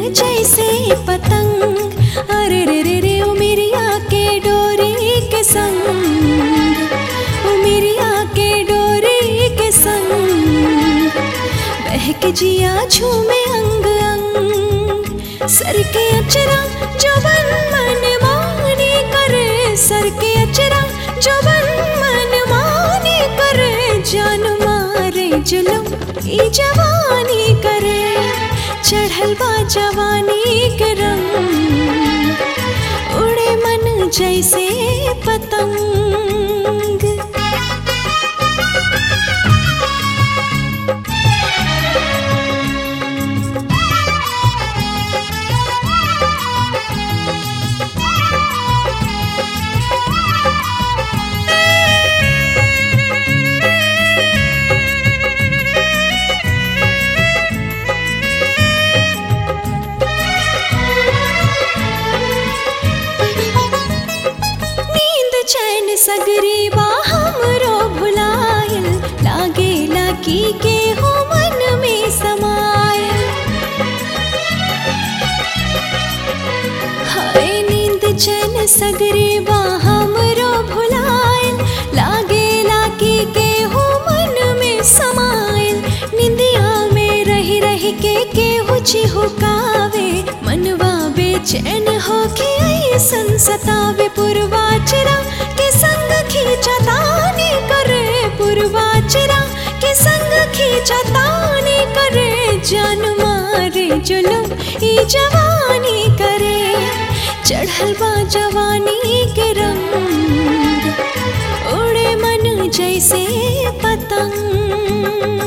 जैसे पतंग अरे रे रे रे ओ मेरिया के डोरी के संग ओ मेरिया के डोरी के संग बहक जिया झूमे अंग अंग सर के अचरा जवन मन मानी करे सर के अचरा जवन मन मानी करे जान मारे जुलम ई जवानी करे चढ़ल बा जवानी के रंग उड़े मन जैसे पतंग नींद चैन सगरी बा हमरो भुलायल लागे लागी के हो मन में समायल हाय नींद चैन सगरी बा हमरो भुलायल लागे लागी के हो मन में समायल निंदिया में रही रही के केहू चिहुकावे मनवा बेचैन होके ऐसन सतावे पुरवाचरा के संग खींचतानी करे पुरवाचरा के संग खींचतानी करे जान मारे जुलम ई जवानी करे चढ़ल बा जवानी के रंग उड़े मन जैसे पतंग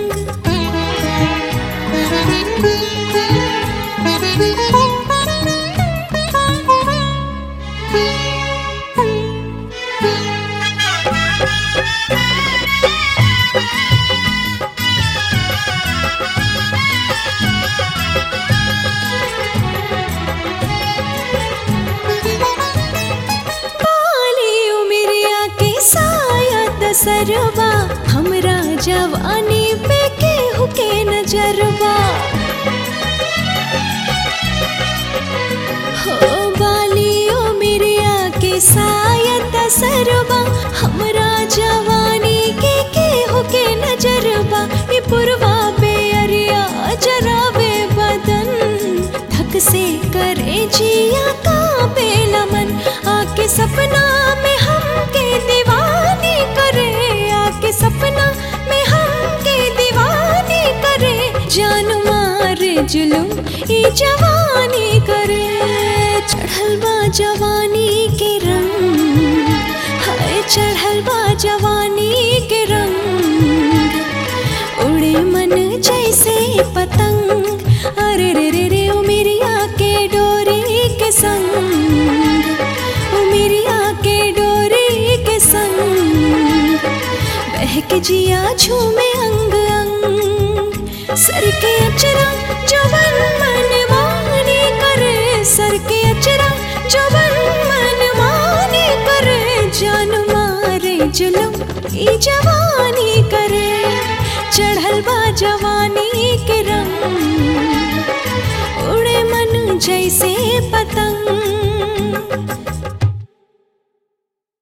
बाली उमरिया के साया दसरवा हमरा जवानी पे केहू के नजरबा हो बाली उमरिया के साया दसरवा हमरा जवानी के केहू के नजरबा ई पुरवा पे अरिया जरावे बदन धक से करे जिया का बेलमन आके सपना में हमके दीवानी करे आके सपना में हमके दीवानी करे जान मारे जुलूम ई जवानी करे चढ़ल बा जवानी के रंग हाय चढ़ल बा जवानी के रंग उड़े मन जैसे पतंग अरे रे रे रे ओ मेरिया के डोरी के संग ओ मेरिया के डोरी के संग बहक जिया झूमे अंग अंग सर के अचरा जवन मन मानी करे सर के अचरा जवन मन मानी करे जान मारे जुलम ई जवानी करे चढ़ल बा जवानी के रंग उड़े मन जैसे पतंग